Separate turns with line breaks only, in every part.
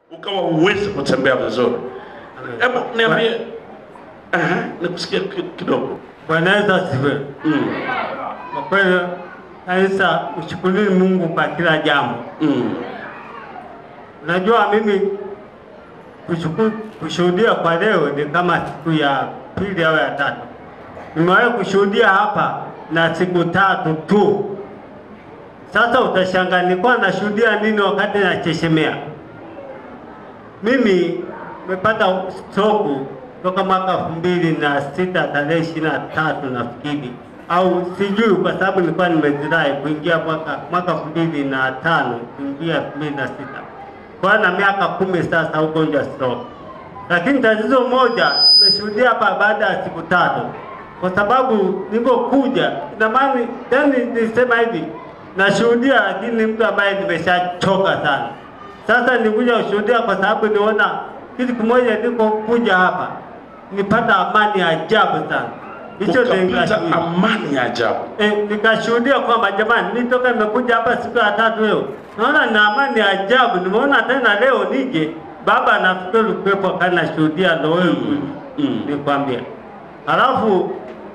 ukawa uwezi kutembea vizuri. Hebu niambie, aha, nikusikia ki- kidogo.
Bwana Yesu asifiwe.
Mm.
Kwa kweli kanisa, mshukuruni Mungu kwa kila jambo.
Mm.
Unajua mimi kushuku- kushuhudia kwa leo ni kama siku ya pili au ya tatu. Nimewahi kushuhudia hapa na siku tatu tu. Sasa utashangaa nilikuwa nashuhudia nini wakati nachechemea. Mimi nimepata stroke toka mwaka elfu mbili na sita tarehe ishirini na tatu nafikiri, au sijui, kwa sababu nilikuwa nimezirai kuingia mwaka mwaka elfu mbili na tano kuingia elfu mbili na sita kwa na miaka kumi sasa ugonjwa stroke. Lakini tatizo moja nimeshuhudia hapa baada ya siku tatu, kwa sababu nilipokuja, ina maana yani, nisema hivi nashuhudia, lakini ni mtu ambaye nimeshachoka sana. Sasa nikuja kushuhudia kwa sababu niona kitu kimoja, nilipokuja hapa nipata amani ya ajabu sana. Hicho ndio
Ukapata
nikashuhudia.
amani ya ajabu.
E, nikashuhudia kwamba jamani, nitoka nimekuja hapa siku ya tatu leo, naona na amani ya ajabu. Nimeona tena leo nije, baba nafikiri kuwepo kana shuhudia, ndo wewe
Mm.
nikwambia. Halafu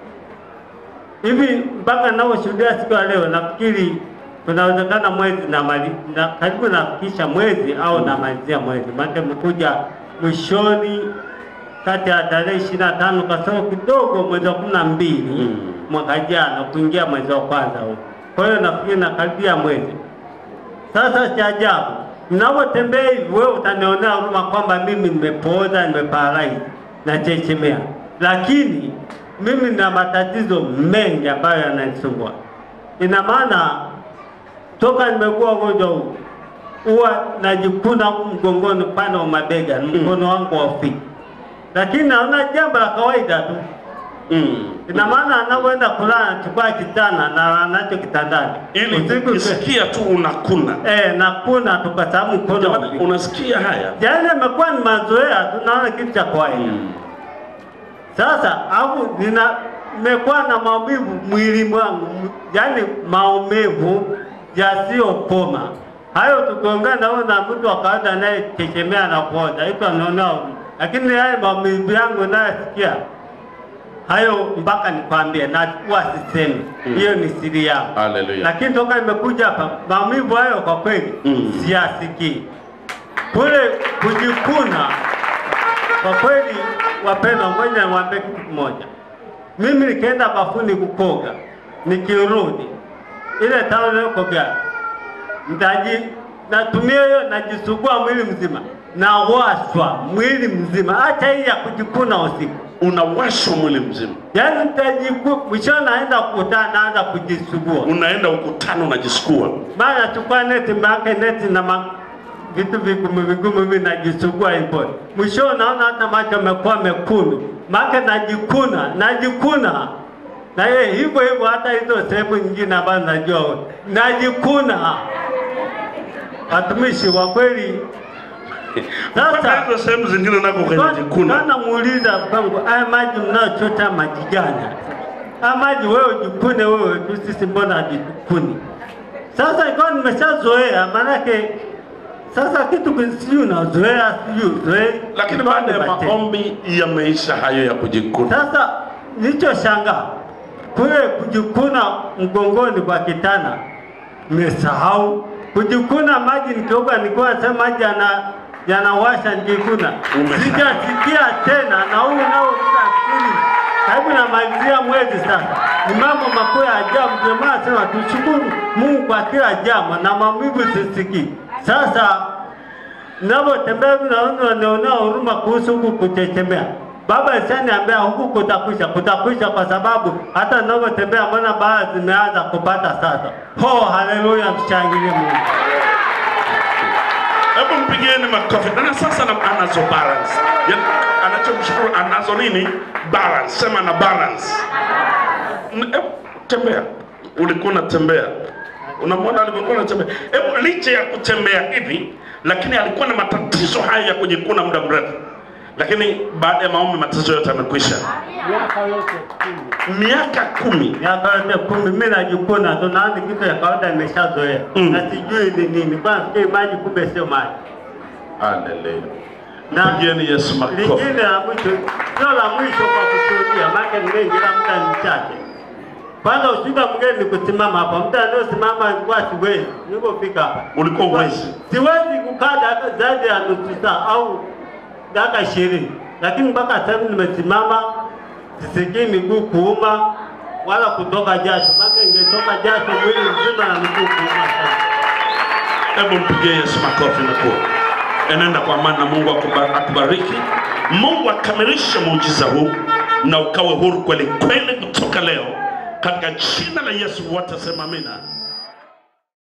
hivi mpaka naoshuhudia siku ya leo, nafikiri kunawezekana mwezi na, mali, na karibu nafikisha mwezi au namalizia mwezi, maana mkuja mwishoni kati ya tarehe ishirini na tano kasoro kidogo mwezi wa kumi na mbili
Mm.
mwaka jana kuingia mwezi wa kwanza huu. Kwa hiyo nafikiri nakaribia mwezi. Sasa cha ajabu, ninapotembea hivi, wewe utanionea huruma kwamba mimi nimepooza, nimeparalaizi na chechemea, lakini mimi nina matatizo mengi ambayo yananisumbua. Ina maana toka nimekuwa ugonjwa huu huwa najikuna huku mgongoni, upande wa mabega, mkono wangu wa ufiki, lakini naona jambo la kawaida tu.
Mm.
Ina maana anapoenda kulala anachukua kitana na anacho kitandani
Ili
usiku
ukisikia tu unakuna.
eh, na kuna tu kwa sababu mkono
Jamani,
ufiki.
unasikia haya?
Yaani imekuwa ni mazoea tu, naona kitu cha kawaida.
Mm.
Sasa au nina nimekuwa na maumivu mwili mwangu, m- yaani maumivu yasiyopoma. Hayo tukiongea na huyo na mtu wa kawaida anayechechemea na kuoza, hicho anaona huruma. lakini haya maumivu yangu nayosikia hayo mpaka nikwambie, na huwa sisemi
Mm.
hiyo ni siri yangu,
Haleluya.
lakini toka nimekuja hapa maumivu hayo kwa kweli
Mm.
siyasikii. Kule kujikuna kwa kweli, wapendwa, ngoja niwaambie kitu kimoja. Mimi nikienda bafuni kukoga, nikirudi ile taulo niliyokogea nitaji natumia hiyo, najisugua mwili mzima, nawashwa mwili mzima, acha hii ya kujikuna usiku.
Unawashwa mwili mzima.
Yaani nitajiku mwisho, naenda kukutana, naanza kujisugua
Unaenda ukutano unajisukua.
mara nachukua neti maake neti na ma, vitu vigumu vigumu hivi najisugua hivyo. Mwisho naona hata macho yamekuwa mekundu, maake najikuna najikuna na yeye hivyo hivyo, hata hizo sehemu nyingine ambazo najua wewe. najikuna. Watumishi wa kweli
Mpaka
sasa
hizo sehemu zingine nako kwenye jikuna.
Bwana muuliza pangu, haya maji mnayochota maji gani? Haya maji wewe jikune wewe tu, sisi mbona hajikuni? Sasa ikawa nimeshazoea, maanake sasa kitu ki- sijui unazoea sijui uzoei,
Lakini baada ya maombi yameisha hayo ya kujikuna.
Sasa nilichoshangaa kule kujikuna mgongoni kwa kitana, nimesahau kujikuna maji nikioga, nilikuwa nasema maji yana yanawasha nikikuna,
Umesahau.
sijasikia tena, na huu nao nafikiri karibu namalizia mwezi sasa. Ni mambo makuu ya ajabu, ndio maana nasema tushukuru Mungu kwa kila jambo, na maumivu sisikii. Sasa Ninapotembea hivi naona wanaonea huruma kuhusu huku kuchechemea. Baba alishaniambia huku kutakwisha, kutakwisha kwa sababu hata ninapotembea mbona baadhi zimeanza kupata sasa. Ho, haleluya, mshangilie Mungu.
Hebu mpigieni makofi. Na sasa na- anazo balance. Yaani anachomshukuru anazo nini? Balance. Sema na balance. N- Hebu tembea. Ulikuwa unatembea. Unamwona alivyokuwa anatembea. Hebu licha ya kutembea hivi, lakini alikuwa na matatizo haya ya kujikuna muda mrefu. Lakini baada ya maombi matatizo yote yamekwisha.
Miaka yote kumi.
Miaka kumi.
Miaka yote kumi mimi najikuna tu, naona kitu ya kawaida nimeshazoea
Mm.
na sijui ni nini. Kwa nafikiri maji, kumbe sio maji.
Haleluya.
Na
Pigieni Yesu makofi.
lingine la mwisho, sio la mwisho kwa kushuhudia, maana ni mengi, ila muda ni mchache. Kwanza ushuhuda mwingine ni kusimama hapa, muda anaosimama nilikuwa siwezi, nilipofika hapa
Ulikuwa huwezi?
siwezi kukaa dakika zaidi ya nusu saa au dakika ishirini, lakini mpaka sasa hivi nimesimama, sisikii miguu kuuma wala kutoka jasho, maana ingetoka jasho mwili mzima na miguu kuuma sana.
Hebu mpigie Yesu makofi na kuwa. Enenda kwa amani na Mungu akuba- akubariki. Mungu akamilishe muujiza huu na ukawe huru kweli kweli kutoka leo, katika jina la Yesu. Wote sema amina.